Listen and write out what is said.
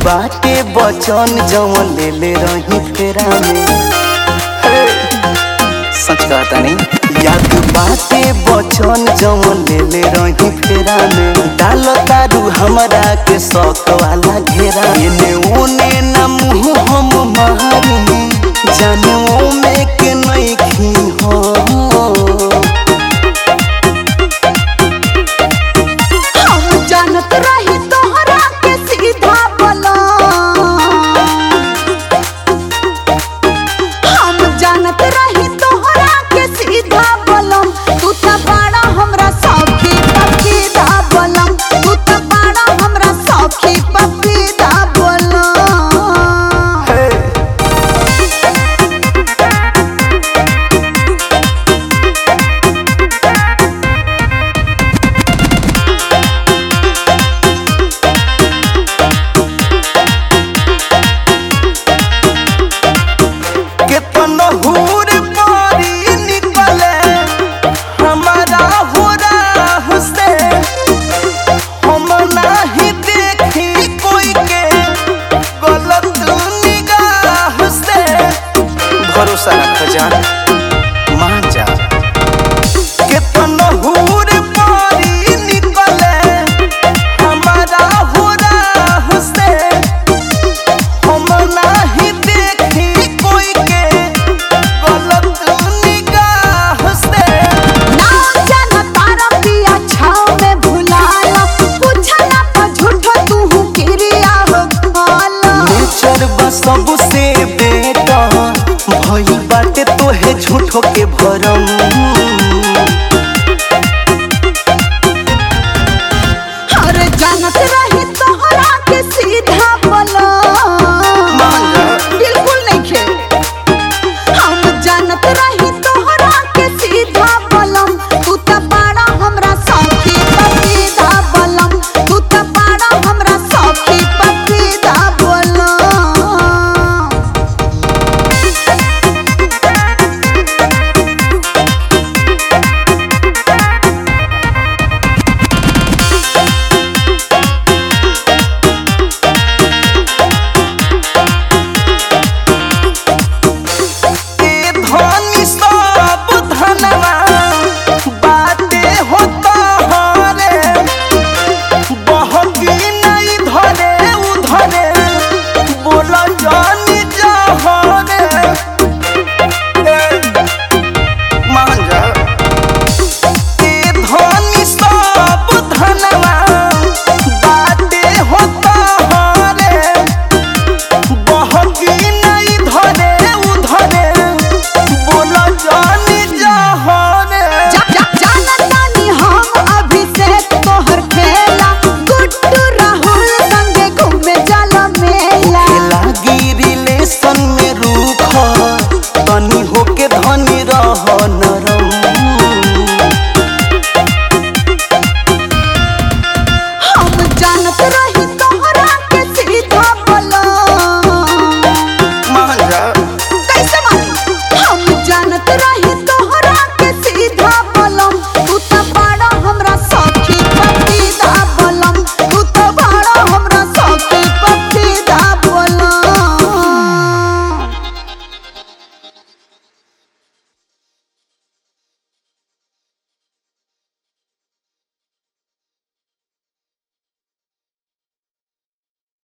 बाटे बचन जवन ले ले रही फेरा में हे, सच कहता नहीं याद बाटे बचन जवन ले ले रही फेरा में डाल तारू हमरा के शौक वाला घेरा एने ओने ना मुँह हम मारी जाने ओमे के नहीं खी हो हम जानत रही तोहरा के सीधा बोला हम जानत रही तोहरा के सीधा बोलम तू त बड़ा हमरा सौखी पपीता बोलम तू त बड़ा हमरा सौखी पपीता बोलम केतन हूर पारी निकले हमारा हो राह से हम नाही देखी कोई के गलत निगाह से भरोसा रख जान मान जा केतन हूर पारी निकले हमारा हो राह से हम नाही देखी कोई के गलत निगाह से ना जाना तारा पिया छाव में भुलाला पूछला पर झूठो तू किरिया हो खाला नेचर बा सबसे बेटा भई बाटे तोहे झूठो के भरम